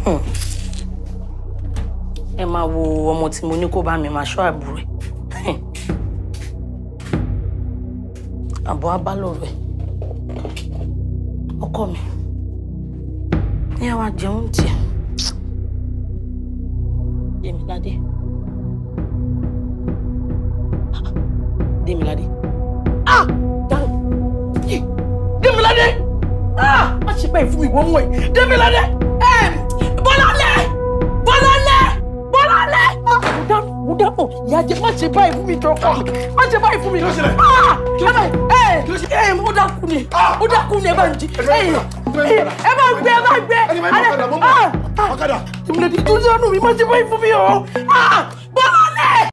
ẹ máa wo ọmọ tí mo ní kó bá mi máa ṣọ́ àbúrò ẹ̀ àbọ̀ abálọ̀rọ̀ ẹ̀ ọkọ mi ní àwa jẹun tiẹ̀ Démiládé Démiládé ah dáhùn yìí Démiládé ah má ṣe báyìí fún mi wọ́n mú ẹ Démiládé ẹ Bọ́lálẹ̀ Bọ́lálẹ̀ Bọ́lálẹ̀ ah mo dáhùn mo dáhùn ìyá jẹ má ṣe báyìí fún mi jọkọ má ṣe báyìí fún mi ah ẹ ẹ ẹ ó dákú ni ó dákú ni ẹ bá ń jí ẹ ẹ bá ń gbé ẹ bá ń gbé Ẹni máa ń bá ọ̀kadà, mo ń bọ̀. ah ah Ọ̀kadà. Démiládé tó sánú mi má ṣe báyìí fún mi o ah Bọ́lá.